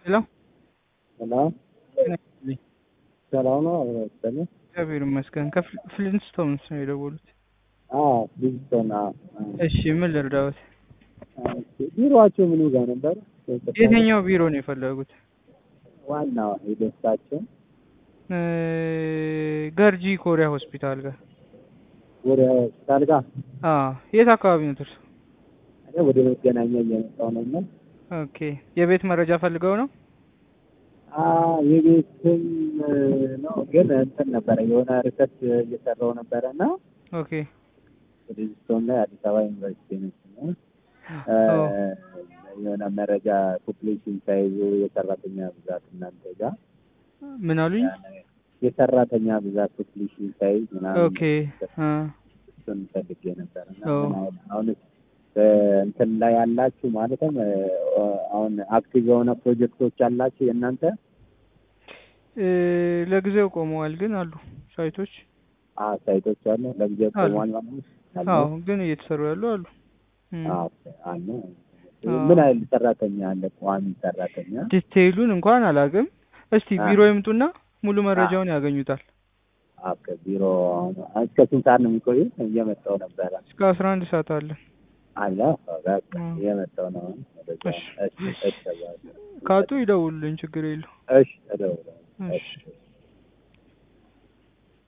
ሄሎ ሄሎ ሰላም ነው አብረስተን እግዚአብሔር ይመስገን። ከፍሊንስቶንስ ነው የደወሉት። አዎ ሊስቶን እሺ ምን ልርዳዎት? ቢሮአቸው ምኑ ጋር ነበር? የትኛው ቢሮ ነው የፈለጉት? ዋናው የደስታቸው እ ገርጂ ኮሪያ ሆስፒታል ጋር። ወደ ሆስፒታል ጋር አ የት አካባቢ ነው እርሱ? እኔ ወደ መገናኛ እየመጣሁ ነው እና ኦኬ የቤት መረጃ ፈልገው ነው? አ የቤትም ነው ግን እንትን ነበረ የሆነ ሪሰርች እየሰራው ነበረ እና ኦኬ ሪጅስቶን ላይ አዲስ አበባ ዩኒቨርሲቲ ነች እና የሆነ መረጃ ፖፕሌሽን ሳይዙ የሰራተኛ ብዛት እናንተ ጋር ምን አሉኝ? የሰራተኛ ብዛት ፖፕሌሽን ሳይዝ ምናምን ኦኬ አ እሱን ፈልጌ ነበር እና ኦ። ምን አሁን አሁን እንትን ላይ ያላችሁ ማለትም አሁን አክቲቭ የሆነ ፕሮጀክቶች ያላችሁ የእናንተ እ ለጊዜው ቆመዋል ግን አሉ ሳይቶች። አ ሳይቶች አሉ ለጊዜው አሉ። ቆሟል ማለት ነው? አሉ? አዎ ግን እየተሰሩ ያሉ አሉ። እም። አዎ አለ። አዎ። ምን ያህል ሰራተኛ አለ? ቋሚ ሰራተኛ ዲቴይሉን እንኳን አላውቅም። እስቲ አ። ቢሮ ይምጡና ሙሉ መረጃውን ያገኙታል። አዎ ከቢሮ አሁን እስከ ስንት ሰዓት ነው የሚቆዩት? እየመጣሁ ነበረ እስከ አስራ አንድ ሰዓት አለ። አለ በቃ አ። እየመጣሁ ነው። ወደዛ እሺ። እሺ እሺ ካጡ ይደውሉልኝ፣ ችግር የለው። እሺ እደውላለሁ። እሺ እሺ